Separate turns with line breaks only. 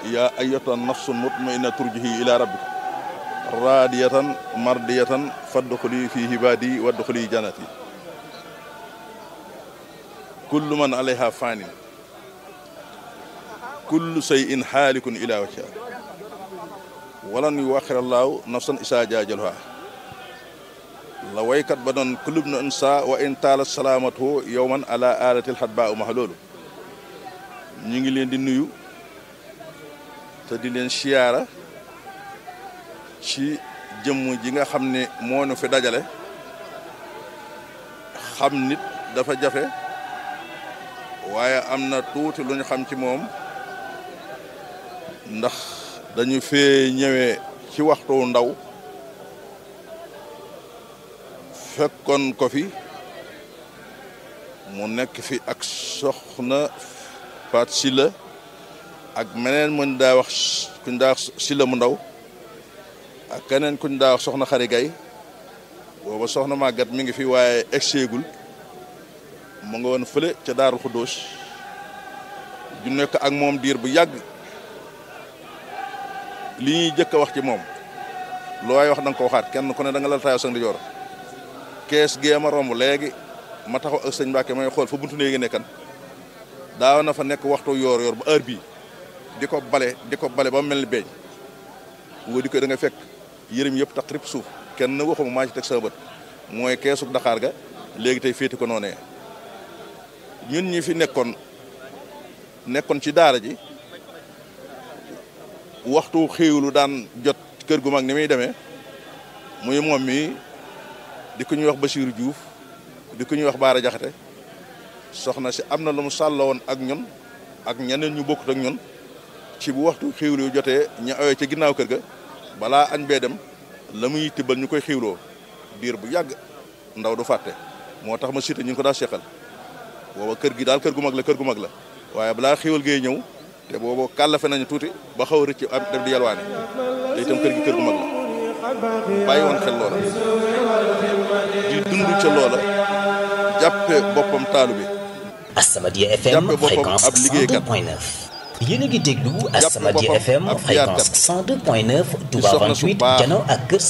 yaa ayyatuha nafsul mutmainna turjihi ila rabbika raadiyatan mardiyatan fadxuli fi hibaadi wadxuli jannati kullu man alayha fanin kullu shay'in xaalikun ila wajha walan yuwaxir allahu nafsan isaa jaajalha la waykat ba doon kulub na insa wa in taala salaamatu yowman ala alatil xat ba u max loolu ñu ngi leen di nuyu te di leen siyaara ci jëmm ji nga xam ne moo nu fi dajale xam nit dafa jafe waaye am na tuuti lu ñu xam ci moom ndax dañu fee ñëwee ci waxtu ndaw fekkoon ko fi mu nekk fi ak soxna Faat Silla ak meneen muñ daa wax kuñ daa wax Silla mu ndaw ak keneen kuñ daa wax soxna Xari Gay booba soxna màggat mi ngi fi waaye egseegul mu nga woon fële ca Daaru Xuddoos ju nekk ak moom diir bu yàgg li ñuy jëkk a wax ci moom lu waay wax da nga ko waxaat kenn ku ne da nga lal taayoo sa ndijoor kees gee ma romb léegi ma taxaw ak sëñ Mbàkke may xool fa buntu néegi nekkan daaw na fa nekk waxtu yoor yoor ba heure bii di ko bale di ko bale ba mel ni beeñ woo di ko da nga fekk yërëm yëpp tax rip suuf kenn waxuma maa ci teg sa bët mooy keesug Dakar ga léegi tey féeti ko noonee ñun ñi fi nekkoon nekkoon ci daara ji waxtu xéewlu daan jot kër gu mag ni muy demee muy moom mi di ko ñuy wax Basiiru Juuf di ko ñuy wax Baara Jaxate soxna si am na lu mu sàlla woon ak ñun ak ñeneen ñu bokkut ak ñun ci bu waxtu xéewlu yu jotee ñu awee ca ginnaaw kër ga balaa añ bee dem la muy tibbal ñu koy xéewloo diir bu yàgg ndaw du fàtte moo tax ma cité ñu ngi ko daa seqal booba kër gi daal kër gu mag la kër gu mag la waaye balaa xéewal gee ñëw te boobu kàllafe nañu tuuti ba xaw a rëcc am def di yalwaane te itam kër gi kër gu mag la bàyyi woon xel loola di dund ca loola jàppe boppam taalu bi
As-Samadiyya FM
jàppe boppam
fréquence
ab liggéeykat
102.9 yéen a ngi déglu
jàppe
As-Samadiyya
boppam
FM
ab
fréquence
jiyaatkat
102.9 Touba
soxna su
28
baax
Jano ak kër